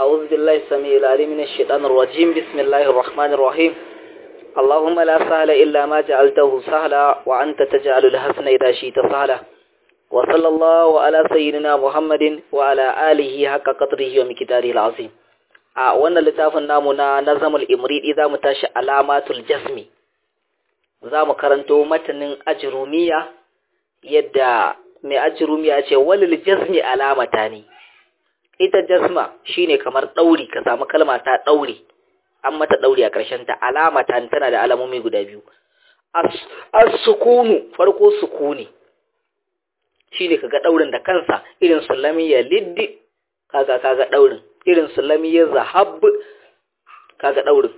أعوذ بالله السميع العليم من الشيطان الرجيم بسم الله الرحمن الرحيم اللهم لا سهل إلا ما جعلته سهلا وأنت تجعل الحسن إذا شئت سهلا وصلى الله على سيدنا محمد وعلى آله حق قدره ومقداره العظيم a wannan littafin namu na nazamul imridi za mu tashi alamatul jasmi za mu karanto matanin ajrumiya yadda mai ajrumiya ce walil jasmi alamata ne ita jasma shine kamar ɗauri ka samu kalma ta ɗauri an mata ɗauri a ƙarshen ta alamata tana da alamomi guda biyu as-sukunu farko sukuni shine kaga ɗaurin da kansa irin sulami ya liddi kaga kaga ɗaurin irin sulami ya zahab kaga ɗaurin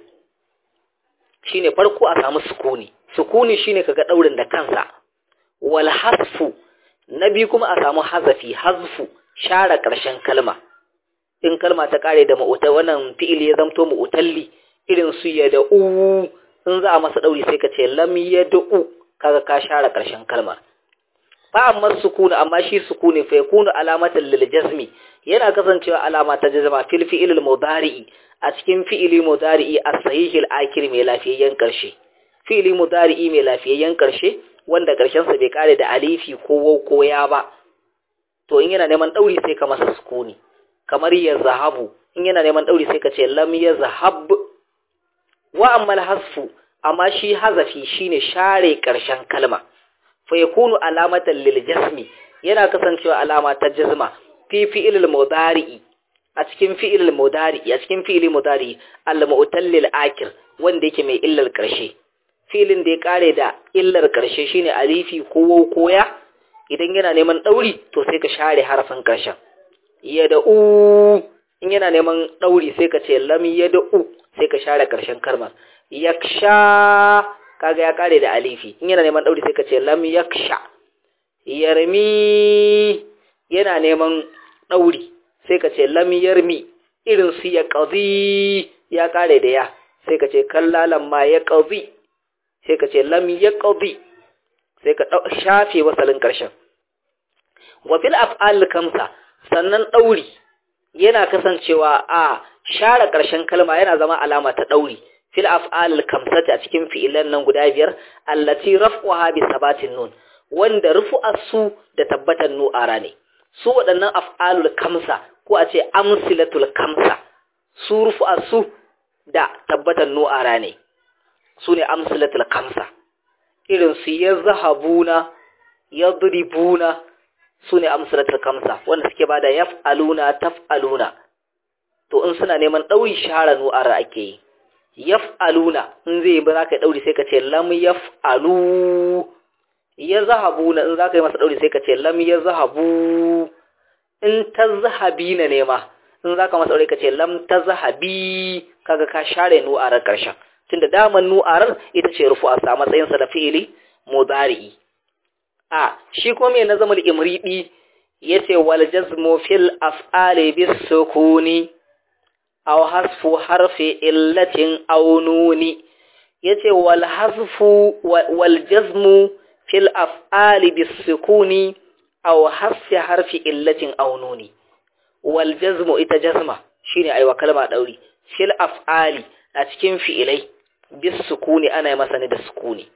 shine farko a samu sukuni sukuni shine kaga ɗaurin da kansa wal hasfu na biyu kuma a samu hazafi hazfu share ƙarshen kalma in kalma ta kare da ma'uta wannan fi'ili ya zamto ma'utalli irin su ya da u in za a masa ɗauri sai ka ce lam ya da u kaga ka share ƙarshen kalmar fa amma sukuna amma shi sukuni fa yakunu alamatan lil jazmi yana kasancewa alama ta jazma fil fi'il mudari'i a cikin fi'ili mudari'i as-sahih al-akhir mai lafiyayyen karshe fi'ili mudari'i mai lafiyayyen karshe wanda karshen sa bai kare da alifi ko waw ko ya ba to in yana neman dauri sai ka masa sukuni kamar ya zahabu in yana neman dauri sai ka ce lam ya zahab wa amma hasfu amma shi hazafi shine share karshen kalma fa yakunu alamatan lil jasmi yana kasancewa alama ta jazma fi fi'il mudari'i a cikin fi'il mudari'i a cikin fi'il mudari'i al mu'tallil akir wanda yake mai illar karshe filin da ya kare da illar karshe shine alifi ko koya idan yana neman dauri to sai ka share harafin karshen yada'u in yana neman dauri sai ka ce lam yada'u sai ka share karshen kalmar yaksha kaga ya kare da alifi in yana neman dauri sai ka ce lam yaksha yarmi yana neman dauri sai ka ce lam yarmi irin su ya qadi ya kare da ya sai ka ce kallalan ma ya qadi sai ka ce lam ya qadi sai ka shafe wasalin karshen wa fil af'al kamsa sannan dauri yana kasancewa a share karshen kalma yana zama alama ta dauri fil af'al kamsati a cikin fi'ilan nan guda biyar allati raf'uha bi sabatin nun wanda rufu'ar su da tabbatan nu'ara ne su waɗannan af'alul kamsa ko a ce amsilatul kamsa su rufu'ar su da tabbatan nu'ara ne su ne amsilatul kamsa irin su yazhabuna yadribuna su ne amsilatul kamsa wanda suke bada yaf'aluna taf'aluna to in suna neman ɗauri share nu'ara ake yi yaf'aluna in zai ba za ka yi ɗauri sai ka ce lam yaf'alu ya zahabuna in za ka yi masa ɗauri sai ka ce lam ya zahabu in ta zahabi na nema in za ka masa ɗauri ka ce lam ta zahabi kaga ka share nu'arar ƙarshen tunda daman nu'arar ita ce rufu a sa matsayinsa da fi'ili mudari'i a shi ko me na zamul imridi yace wal jazmu fil af'ali bis sukuni aw hasfu harfi illatin aw nuni yace wal hasfu wal jazmu fil af'ali bis sukuni aw hasfi harfi illatin aw nuni wal jazmu ita jazma shine aiwa kalma dauri fil af'ali a cikin fi'ilai bis sukuni ana yi masa ne da sukuni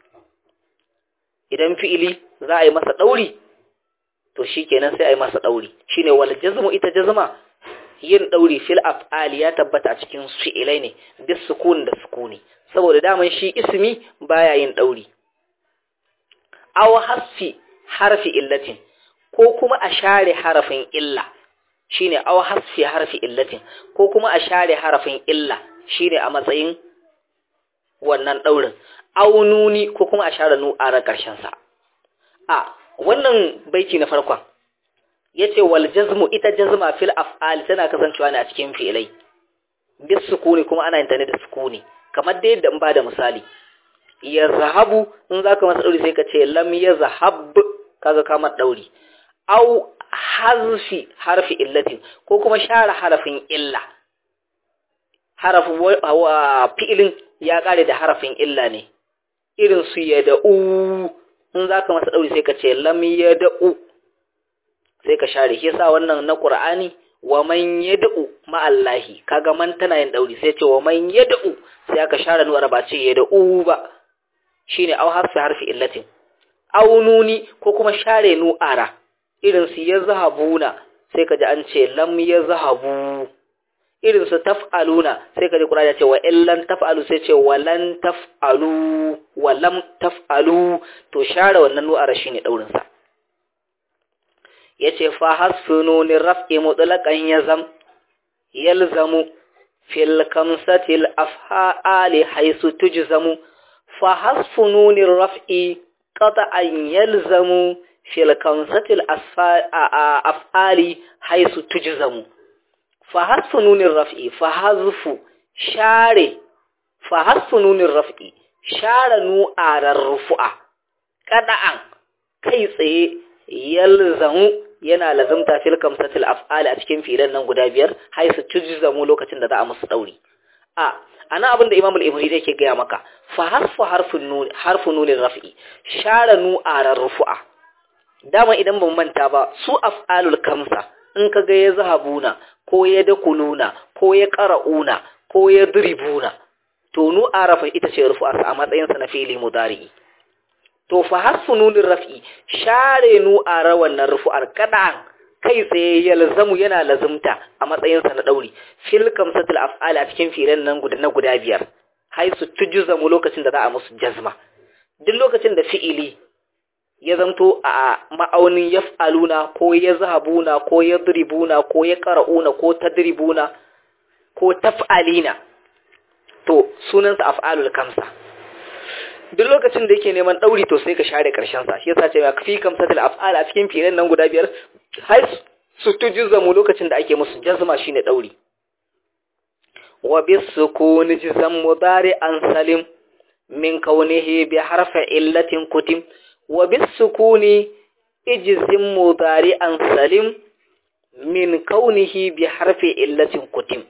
idan fi'ili za a yi masa dauri to shikenan sai a yi masa dauri shine wal jazmu ita jazma yin ɗauri fil af'ali ya tabbata a cikin fi'ilai ne bis sukun da sukuni saboda daman shi ismi baya yin ɗauri aw hasfi harfi illatin ko kuma a share harafin illa shine aw hasfi harfi illatin ko kuma a share harafin illa shine a matsayin wannan ɗaurin aw nuni ko kuma a share nu'arar ƙarshen sa a wannan baiti na farkon yace wal jazmu ita jazma fil af'al tana kasancewa ne a cikin fi'ilai bis sukuni kuma ana yin ta ne da sukuni kamar dai yadda in ba da misali yazhabu in zaka masa dauri sai ka ce lam yazhab kaga ka mata dauri au hazfi harfi illatin ko kuma share harafin illa harafin fi'ilin ya kare da harafin illa ne irin su yada'u in zaka masa dauri sai ka ce lam yada'u sai ka share shi yasa wannan na Qur'ani wa man yad'u ma'allahi kaga man tana yin dauri sai ce wa man yad'u sai aka share nu'ar ba ce yad'u ba shine au harfi harfi illatin au nuni ko kuma share nu'ara irin su yazhabuna sai kaji an ce lam yazhabu irin su taf'aluna sai kaji Qur'ani ya ce wa illan taf'alu sai ce walan taf'alu walam taf'alu to share wannan nu'ara shine daurin sa yace fa hasfunu ni raf'i mutlaqan yazam yalzamu fil kamsatil af'ali haythu tujzamu fa hasfunu ni raf'i qat'an yalzamu fil kamsatil af'ali haythu tujzamu fa hasfunu ni raf'i fa hazfu share fa hasfunu ni raf'i share nu'arar rufu'a qada'an kai tsaye yalzamu yana lazumta fil kamsatil af'al a cikin filan nan guda biyar hay su tujzamu lokacin da za a musu dauri a ana abin da Imam al-Ibri yake gaya maka fa harfu harfun nun harfu nunin raf'i share nu'arar rufu'a dama idan ban manta ba su af'alul kamsa in kaga ya zahabuna ko ya dakuluna ko ya qara'una ko ya dribuna to nu'arafa ita ce rufu'a a matsayin sa na fi'li mudari to fa harfu nunin raf'i share nu'ara wannan rufu'ar kadan kai tsaye yalzamu yana lazumta a matsayinsa na dauri fil kamsatul af'al a cikin filan nan guda na guda biyar hay su tujzamu lokacin da za a musu jazma duk lokacin da fi'ili ya zanto a ma'aunin yaf'aluna ko yazhabuna ko yadribuna ko yaqra'una ko tadribuna ko taf'alina to sunansa af'alul kamsa duk lokacin da yake neman ɗauri to sai ka share ƙarshen sa shi yasa ce ya fi kamsatul af'al a cikin filan nan guda biyar har su tujzamu lokacin da ake musu jazma shine ɗauri wa bis sukuni jazam mudari an salim min kaunihi bi harfi illatin kutim wa bis sukuni ijzim mudari an salim min kaunihi bi harfi illatin kutim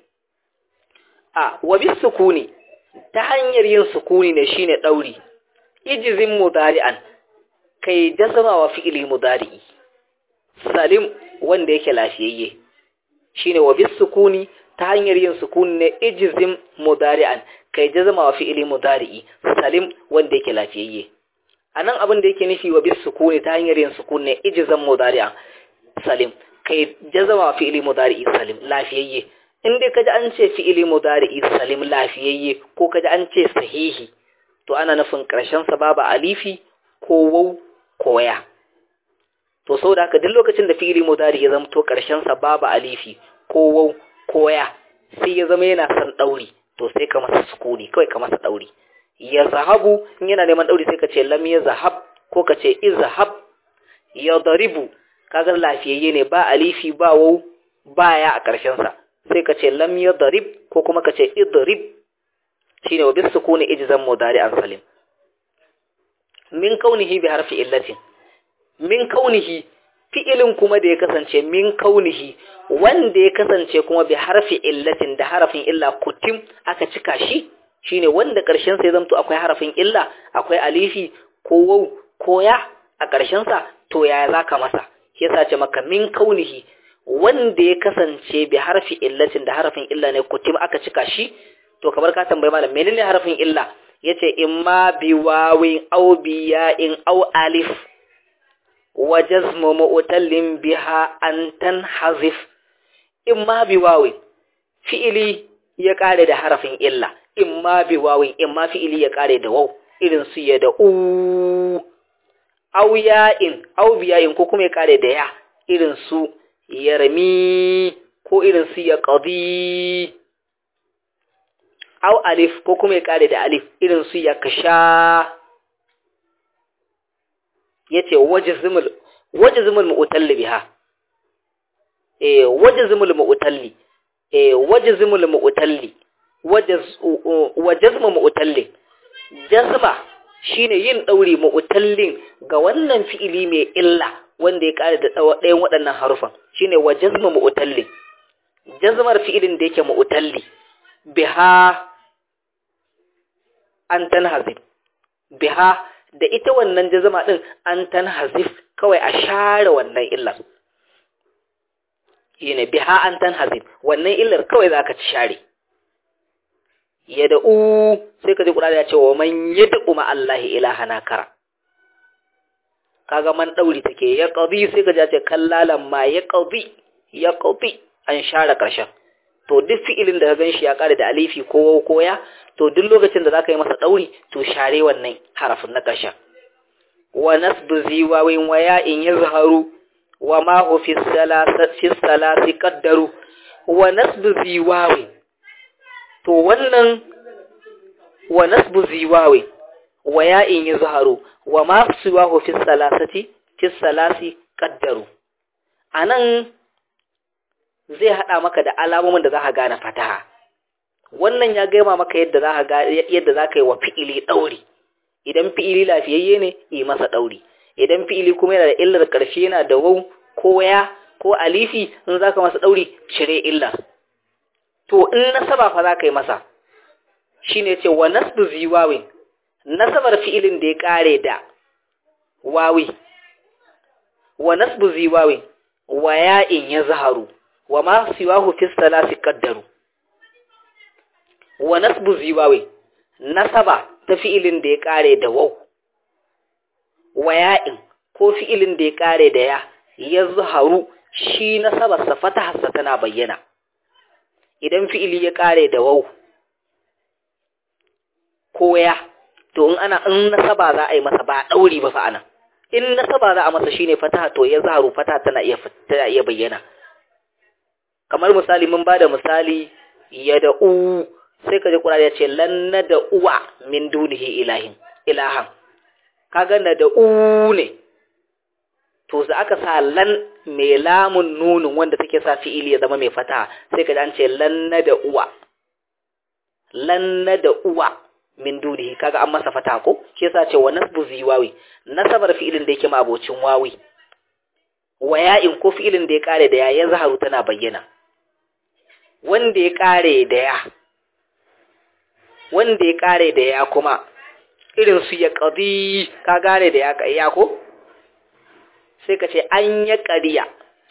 a wa bis sukuni ta hanyar yin sukuni ne shine ɗauri ijizin mudari'an kai jazama wa fi'ili mudari'i salim wanda yake lafiyayye shine wa bis sukuni ta hanyar yin sukuni ne ijizin mudari'an kai jazama wa fi'ili mudari'i salim wanda yake lafiyayye anan abin da yake nufi wa bis sukuni ta hanyar yin sukuni ne ijizan mudari'an salim kai jazama wa fi'ili mudari'i salim lafiyayye in dai kaji an ce fi'ili mudari'i salim lafiyayye ko kaji an ce sahihi to ana nufin ƙarshen sa babu alifi ko wau ko waya to saboda haka duk lokacin da fi'ili mudari ya zama to ƙarshen sa babu alifi ko wau ko waya sai ya zama yana son dauri to sai ka masa sukuni kawai ka masa dauri ya zahabu in yana neman dauri sai ka ce lam ya zahab ko ka ce izhab ya daribu kaga lafiyayye ne ba alifi ba wau baya a ƙarshen sa sai ka ce lam yadrib ko kuma ka ce idrib shine wa bisukuni ijzam mudari an salim min kaunihi bi harfi illatin min kaunihi fi'ilin kuma da ya kasance min kaunihi wanda ya kasance kuma bi harfi illatin da harafin illa kutim aka cika shi shine wanda karshen sa ya zamto akwai harafin illa akwai alifi ko waw ko ya a karshen sa to yaya zaka masa yasa ce maka min kaunihi wanda ya kasance bi harfi illatin da harafin illa ne kutim aka cika shi to kamar ka tambayi malam menene harafin illa yace imma bi wawin aw bi ya'in aw alif wa jazmu mu'tallin biha an tanhazif imma bi wawin fi'ili ya kare da harafin illa imma bi wawin imma fi'ili ya kare da waw irin su ya da u aw ya'in aw bi ya'in ko kuma ya kare da ya irin su yarmi ko irin su ya ƙadi au alif ko kuma ya ƙare da alif irin su ya kasha ya ce waje zumul ma'utalli biha e waje zumul ma'utalli e waje zumul ma'utalli waje zumul ma'utalli jazma shine yin ɗauri ma'utallin ga wannan fi'ili mai illa wanda ya ƙare da ɗayan waɗannan harufan shine wa jazma mu'talli jazmar fi'ilin da yake mu'talli biha an tanhazif biha da ita wannan jazma din an tanhazif kawai a share wannan illar yana biha an tanhazim wannan illar kawai zaka ci share yad'u sai ka ji Qur'ani ya ce wa man yad'u ma Allah ilahana kara kaga man dauri take ya qadi sai ka ji ce kallalan ma ya qadi ya qadi an share karshen to duk fi'ilin da ka ganshi ya kare da alifi ko koya to duk lokacin da zaka yi masa dauri to share wannan harafin na karshen wa nasbu ziwawin wa ya'in yazharu wa ma hu fi salasati fi salasi qaddaru wa nasbu ziwawin to wannan wa nasbu ziwawi wa ya'in yazharu wa ma siwahu fi salasati fi salasi qaddaru anan zai hada maka da alamomin da zaka gane fataha wannan ya gaima maka yadda zaka ga yadda zaka yi wa fi'ili dauri idan fi'ili lafiyayye ne yi masa dauri idan fi'ili kuma yana da illar karshe yana da wau ko ya ko alifi in zaka masa dauri cire illar to in nasaba fa za ka yi masa shi ne ce wa nasbu ziwawin nasabar fi'ilin da ya ƙare da wawi wa nasbu ziwawin wa ya'in ya zaharu wa ma siwahu fi salasi qaddaru wa nasbu ziwawin nasaba ta fi'ilin da ya ƙare da waw wa ya'in ko fi'ilin da ya ƙare da ya ya zaharu shi nasabarsa fataharsa tana bayyana idan fi'ili ya kare da wau ko ya to in ana in nasaba za a yi masa ba dauri ba fa anan in nasaba za a masa shine fataha to ya zaharu fataha tana iya tana iya bayyana kamar misali mun bada misali ya da u sai kaje Qur'ani ya ce lan da uwa min dunihi ilahin ilahan kaga na da u ne to za aka sa lan mai lamun nunin wanda take sa fi'ili ya zama mai fata sai ka an ce lan da uwa lan da uwa min dunihi kaga an masa fata ko shi yasa ce wa nasbu ziwawi nasabar fi'ilin da yake ma abocin wawi wa ya'in ko fi'ilin da ya kare da ya ya zaharu tana bayyana wanda ya kare da ya wanda ya kare da ya kuma irin su ya qadi ka gane da ya ya ko sai ka ce an ya ƙariya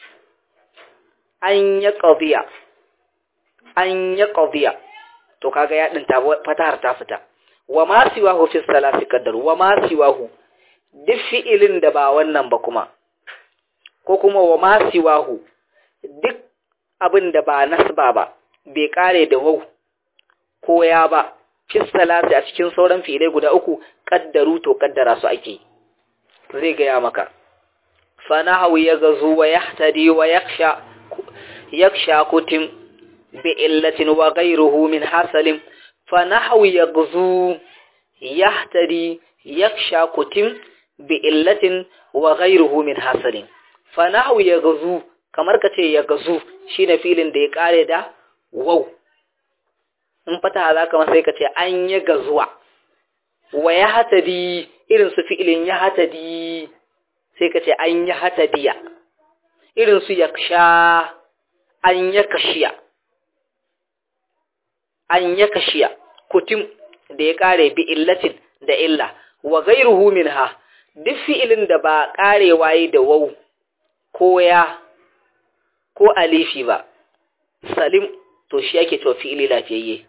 an ya ƙabiya an ya ƙabiya to kaga ya ɗinta fatahar ta fita wa ma siwahu fi salasi qaddar wa ma siwahu duk fi'ilin da ba wannan ba kuma ko kuma wa ma siwahu duk abin da ba nasba ba bai kare da wau ko ya ba fi salasi a cikin sauran fi'ilai guda uku kaddaru to kaddara su ake zai gaya maka فنحو يغزو ويحتدي ويخشى يخشى كتم بإلة وغيره من حسل فنحو يغزو يحتدي يخشى كتم بإلة وغيره من حسل فنحو يغزو kamar ka ce ya gazu shine filin da ya kare da wau in fata za ka sai ka ce an ya gazuwa wa ya hatadi irin su fi'ilin ya hatadi sai ka ce an yi hatadiya irin su yaksha an ya kashiya an ya kashiya kutum da ya kare bi illatin da illa wa gairuhu minha duk fi'ilin da ba karewa yi da wau ko ya ko alifi ba salim to shi yake to fi'ili lafiyayye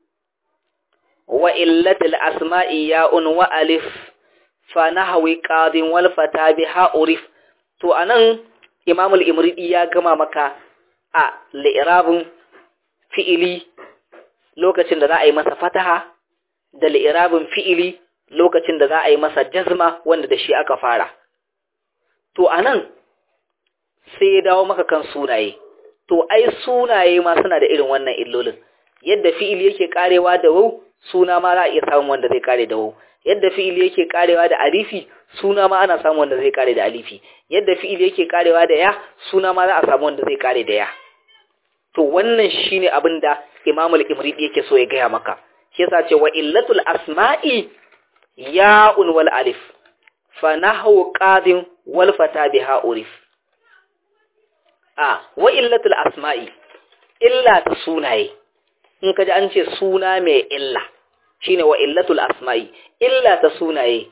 wa illatil asma'i ya'un wa alif fa nahwi qadin wal fata biha urif to anan imam al-imridi ya gama maka a li'rabun fi'ili lokacin da za a yi masa fataha da li'rabun fi'ili lokacin da za a yi masa jazma wanda da shi aka fara to anan sai ya dawo maka kan sunaye to ai sunaye ma suna da irin wannan illolin yadda fi'ili yake karewa da wau suna ma za a iya samun wanda zai kare da wau yadda fi'ili yake karewa da alifi suna ma ana samun wanda zai kare da alifi yadda fi'ili yake karewa da ya suna ma za a samu wanda zai kare da ya to wannan shine abin da Imam al-Imridi yake so ya gaya maka shi yasa ce wa illatul asma'i ya'un wal alif fa nahwu qadin wal fata biha urif a wa illatul asma'i illa ta sunaye in kaji an ce suna mai illa shine wa illatul asma'i illa ta sunaye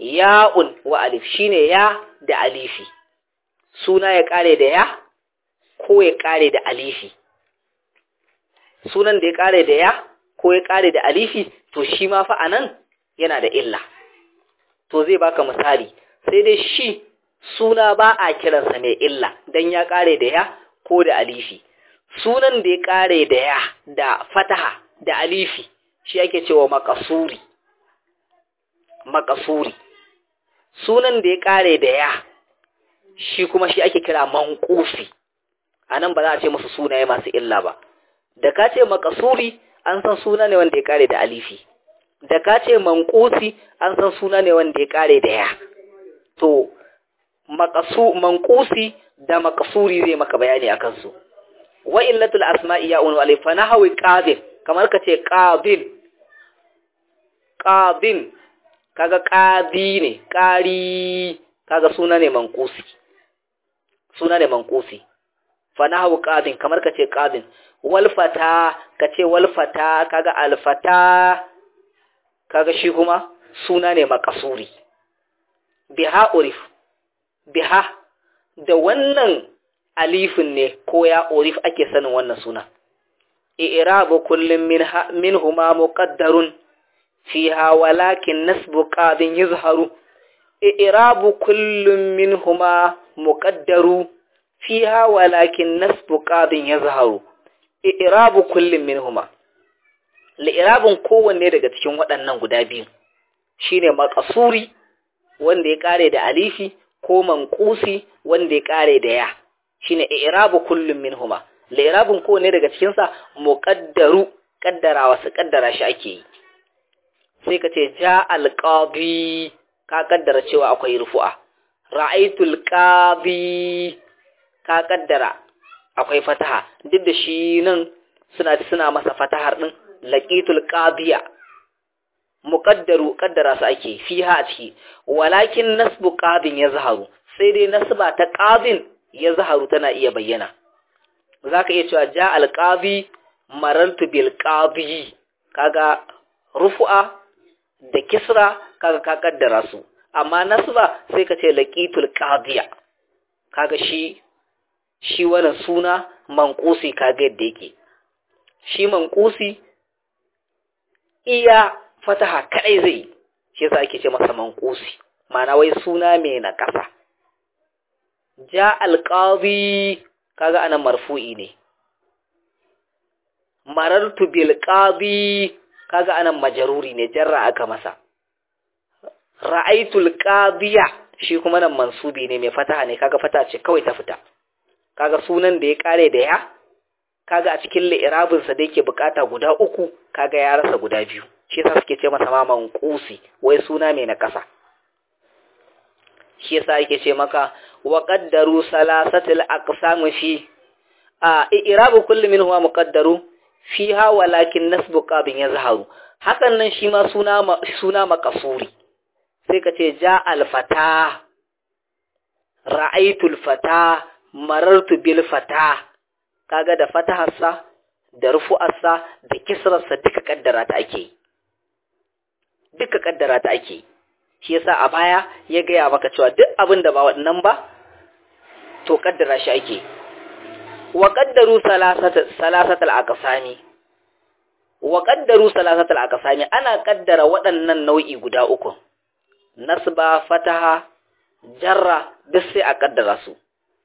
ya'un wa alif shine ya da alifi suna ya kare da ya ko ya kare da alifi sunan da ya kare da ya ko ya kare da alifi to shi ma fa anan yana da illa to zai baka misali sai dai shi suna ba a kiransa mai illa dan ya kare da ya ko da alifi sunan da ya kare da ya da fataha da alifi shi ake cewa makasuri makasuri sunan da ya kare da ya shi kuma shi ake kira manqusi anan ba za a ce musu sunaye masu illa ba da ka ce makasuri an san suna ne wanda ya kare da alifi da ka ce manqusi an san suna ne wanda ya kare da ya to maqasu manqusi da makasuri zai maka bayani akan su wa illatul asma'i ya unu alif fa nahwi qabil kamar ka ce qabil qabil kaga qadi ne qari kaga suna ne manqusi suna ne manqusi fa nahwu qadin kamar ka ce qadin wal fata ka ce wal fata kaga al fata kaga shi kuma suna ne makasuri biha urif biha da wannan alifin ne ko ya urif ake sanin wannan suna i'rabu kullum minhuma muqaddarun fiha walakin nasbu qadin yuzharu i'rabu kullum minhuma muqaddaru fiha walakin nasbu qadin yuzharu i'rabu kullum minhuma li'irabin kowanne daga cikin waɗannan guda biyu shine maqasuri wanda ya kare da alifi ko manqusi wanda ya kare da ya shine i'rabu kullum minhuma li'irabin kowanne daga cikin sa muqaddaru kaddarawa su kaddara shi ake yi sai ka ce ja alqadi ka kaddara cewa akwai rufu'a ra'aytul qadi ka kaddara akwai fataha duk da shi nan suna suna masa fatahar din laqitul qadiya muqaddaru kaddara su ake fiha a ciki walakin nasbu qadin yazharu sai dai nasba ta qadin yazharu tana iya bayyana zaka iya cewa ja al qadi marartu bil qadi kaga rufu'a da kisra kaga ka kaddara su amma nasba sai ka ce laqitul qadiya kaga shi shi wannan suna manqusi kaga yadda yake shi manqusi iya fataha kadai zai shi yasa ake ce masa manqusi ma'ana wai suna mai na kasa ja alqadi kaga anan marfu'i ne marartu bil qadi kaga anan majruri ne jarra aka masa ra'aytul qadiya shi kuma nan mansubi ne mai fataha ne kaga fata ce kawai ta fita kaga sunan da ya kare da ya kaga a cikin li'irabin sa da yake bukata guda uku kaga ya rasa guda biyu shi yasa suke ce masa ma manqusi wai suna mai na kasa shi yasa yake ce maka wa qaddaru salasatil aqsam fi a i'rabu kulli minhu muqaddaru fiha walakin nasbu qabin yazharu hakan nan shi ma suna suna makasuri sai ka ce ja alfata ra'aitul fata marartu bil fata kaga da fataharsa da rufu'arsa da kisrarsa duka kaddara ta ake duka kaddara ta ake shi yasa a baya ya gaya maka cewa duk abin da ba waɗannan ba to kaddara shi ake wa qaddaru salasatal aqsami wa qaddaru salasatal aqsami ana kaddara waɗannan nau'i guda uku nasba fataha jarra duk sai a kaddara su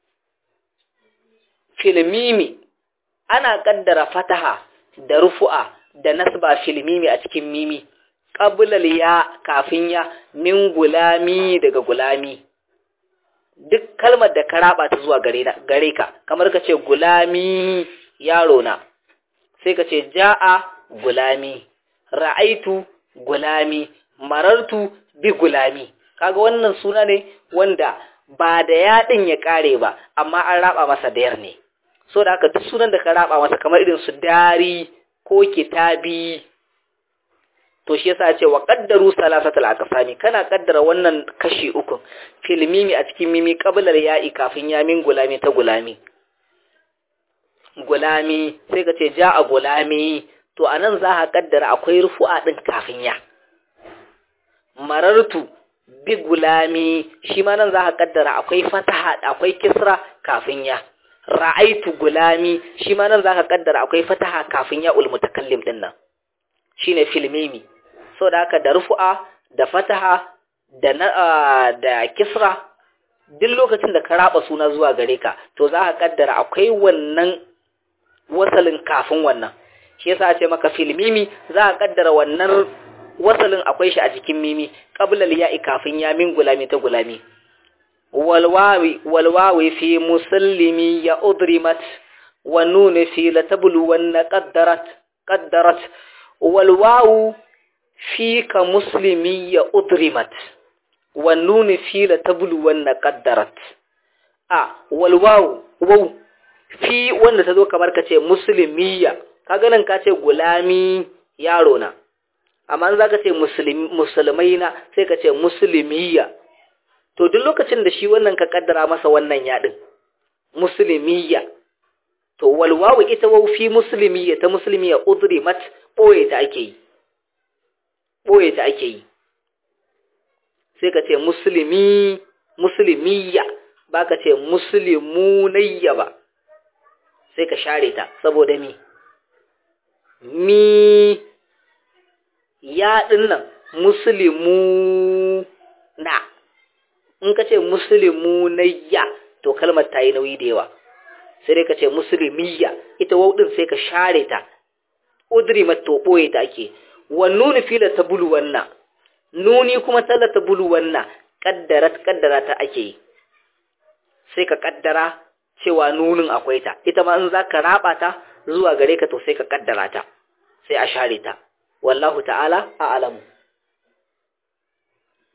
filmimi ana kaddara fataha da rufu'a da nasba filmimi a cikin mimi qablal ya kafin ya min gulami daga gulami duk kalmar da ka raba ta zuwa gare gare ka kamar ka ce gulami yaro na sai ka ce ja'a gulami ra'aitu gulami marartu bi gulami kaga wannan suna ne wanda ba da yaɗin ya ƙare ba amma an raba masa dayar ne so da haka duk sunan da ka raba masa kamar irin su dari ko kitabi to shi yasa ce wa qaddaru salasatul aqsami kana kaddara wannan kashi uku fil mimi a cikin mimi qabla ya'i kafin ya min gulami ta gulami gulami sai ka ce ja'a gulami to anan za ka kaddara akwai rufu'a din kafin ya marartu bi gulami shi ma nan za ka kaddara akwai fataha akwai kisra kafin ya ra'aitu gulami shi ma nan zaka kaddara akwai fataha kafin ya ul mutakallim din nan shine filmimi so da haka da rufu'a da fataha da na da kisra duk lokacin da ka raba suna zuwa gare ka to za ka kaddara akwai wannan wasalin kafin wannan shi yasa ce maka filmimi za ka kaddara wannan wasalin akwai shi a jikin mimi qabla ya'i kafin ya min gulami ta gulami walwawi walwawi fi musallimi ya udrimat wa nun fi latablu wan qaddarat qaddarat walwawu fi ka muslimi ya udrimat wa nun fi latablu wan qaddarat a walwawu waw fi wanda tazo kamar kace muslimiya kaga nan kace gulami yaro na amma za ka ce musulmai na sai ka ce musulmiya to duk lokacin da shi wannan ka kaddara masa wannan yaɗin musulmiya to walwawu ita wau fi musulmiya ta musulmiya udrimat ɓoye ta ake yi ɓoye ta ake yi sai ka ce musulmi musulmiya ba ka ce musulmunayya ba sai ka share ta saboda mi mi ya nan musulmu na in ka ce musulmu na ya to kalmar ta yi nauyi da yawa sai dai ka ce musulmiya ita wauɗin sai ka share ta udri to ɓoye ta ake wa nuni fila ta bulu wannan nuni kuma talla ta bulu wannan kaddara kaddara ta ake yi sai ka kaddara cewa nunin akwai ta ita ma in za ka raba ta zuwa gare ka to sai ka kaddara ta sai a share ta wallahu ta'ala a'lamu